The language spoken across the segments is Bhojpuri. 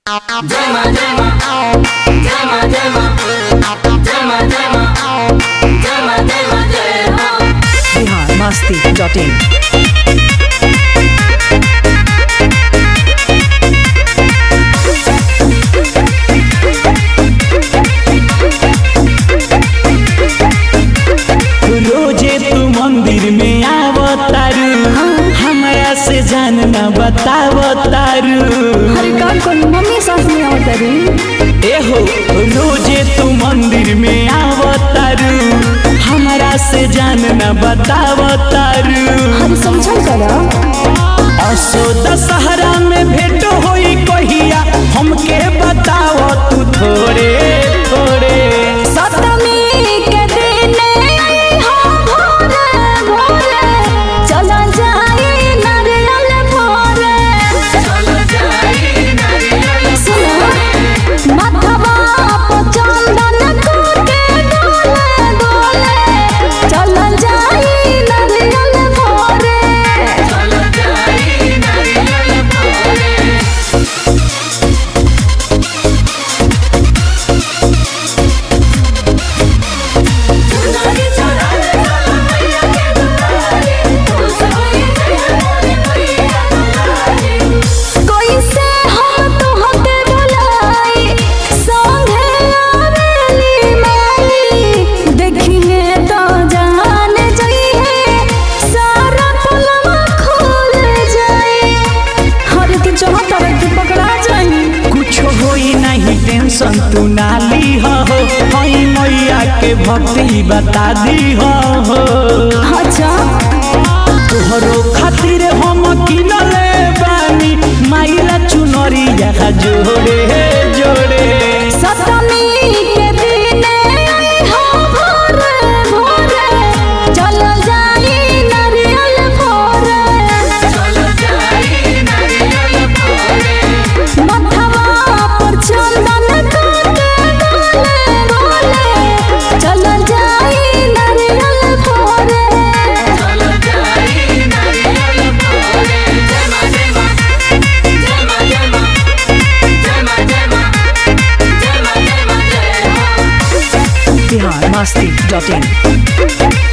बिहार मस्ती डॉट इन रोजे तू मंदिर में आवतारू हमरा से जान न बतावतारू अरे काल कोन मम्मी सास में आवतरी एहो रोजे तू मंदिर में आवतारू हमरा से जान न बतावतारू अरे समझल करा असो दशहरा में भेंट होई कहिया हमके बताव तू थोड़े थोड़े सप्तमी के दिन हो भोरे भोरे चला जाई नारियल भोरे सुनो माथवा पर चंदन के डोले डोले चला जाई नारियल भोरे कोई से हम तोहके बुलाई संगे आवेली माई देखिए तो जान जाइए सारा पुलवा खुल जाए हर की जहाँ तरह की पकड़ा जाए कुछ होई नहीं टेंशन तू नाली हो हई मैया के भक्ति बता दी हो अच्छा तोहरो खातिर हम किनले बानी माइला चुनरिया जोड़े जोड़े सप्तमी के दिन हो भोरे भोरे चल जाई नारियल भोरे मथवा पर चंदन के डोले डोले चल जाई नारियल भोरे बिहार मस्ती डॉट इन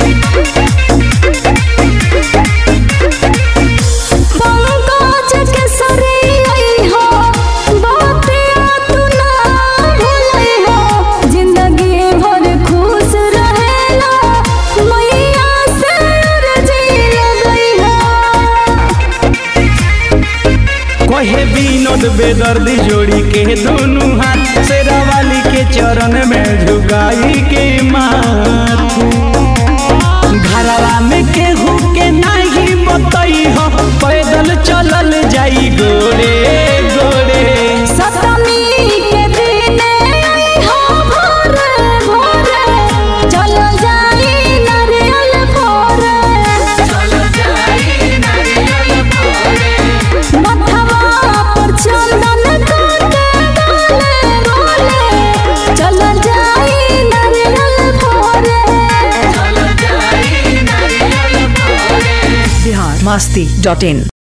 पंकज के सरी हो बातिया तू ना भूलई हो जिंदगी भर खुश रहेला मैया से अर्जी लगई हो कहे विनोद बेदर्दी जोड़ी के दोनों हाथ शेरावाली के चरण में झुकाई के माथ घरवा में केहू के नाही बतई हो पैदल चलल जाई गोरे गोरे सप्तमी के दिन हो भोरे भोरे चल जाई नारियल भोरे मथवा पर चंदन के डोले डोले चल जाई नारियल भोरे बिहार मस्ती डॉट इन